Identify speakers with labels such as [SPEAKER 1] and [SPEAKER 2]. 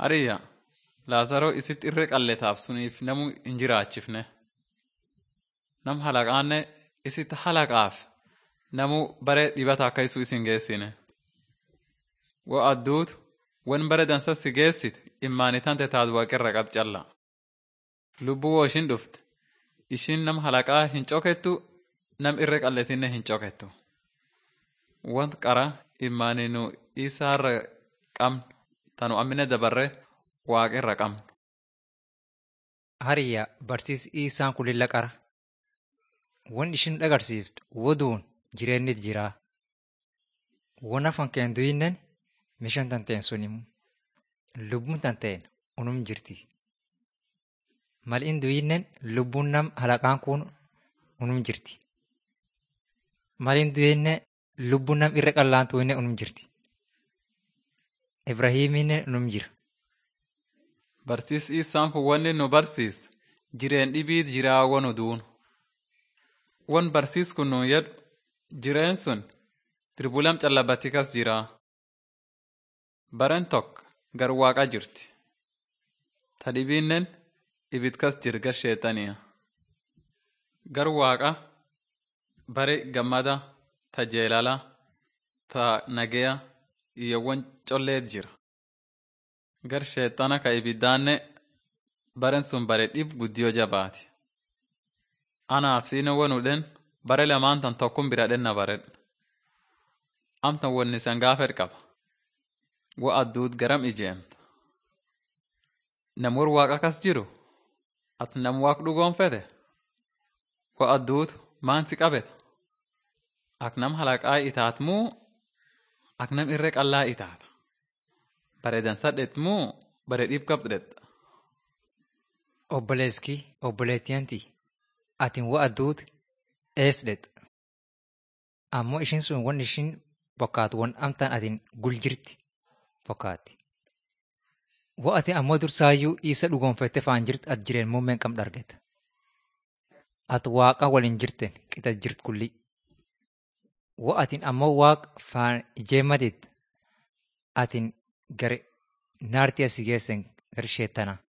[SPEAKER 1] Hariyya Laazaroo isitti irree qalleetaaf suniif namu hin jiraachifne. Nam halaqaanne isitti halaqaaf namu bare dhibata akka isu isin geessine. Wo adduutu wan bare dansa si geessitu immaanitante taatu waaqirra qab calla. Lubbuu woo ishin dhufte ishin nam halaqaa hin cokettu nam irree qalleetinne hin cokettu. Want qara immaaninu isaarra qabnu tanu ammine dabarre waaqirra qabnu.
[SPEAKER 2] Hariyya barsiis isaan kun lilla qara. Wan ishin dhagarsiiftu woduun jireennit jiraa. Wan afan keen duyinnen mishan tanteen sunimu. Lubbuun tanteen unum jirti. Mal in duyinnen lubbuun nam halaqaan kun unum jirti. Mal in duyinne lubbuun nam irra qallaan tuyinne unum jirti. Ibrahiiminne unum jira.
[SPEAKER 1] Barsiis isaan kun wanni nu barsiis jireen dhibiit jiraa wanu duun. Wan barsiis kun nu jedhu jireen sun tirbulam callabatti kas jiraa. Baren tokko gar waaqa jirti. Ta dhibiinnen ibid kas jir gar sheexaniya. Gar waaqa bare gammada ta jeelala ta nageya iyyowwan colleet jira. Gar sheexana ka ibiddaanne baren sun bare dhib guddiyo jabaati. Anaaf siine wanudhen bare lamaan tan tokkum bira dhenna baredha. Amtan wanni san gaafet qaba. Wo adduut garam ijeemta. Nam war waaqa kas jiru at nam waaq dhugoonfete. Wo adduut maansi qabeta. Ak nam halaqaa itaat muu ak nam irree qallaa itaata. Bare dansadhet muu bare dhib qabdhetta.
[SPEAKER 2] Obboleeski obboleettiyanti atin wa adduut eesdhet. Ammoo ishin sun wan ishin bokkaatu wan amtaan atin gul jirti bokkaatti. Wo ati ammoo dursaayyuu isa dhugoonfette faan jirt at jireen muummeen qam dhargeta. At waaqa waliin jirten qixa jirt kulli. Wo atin ammoo waaq faan ijeemmadit atin gar naarti asi geessen gar sheettana.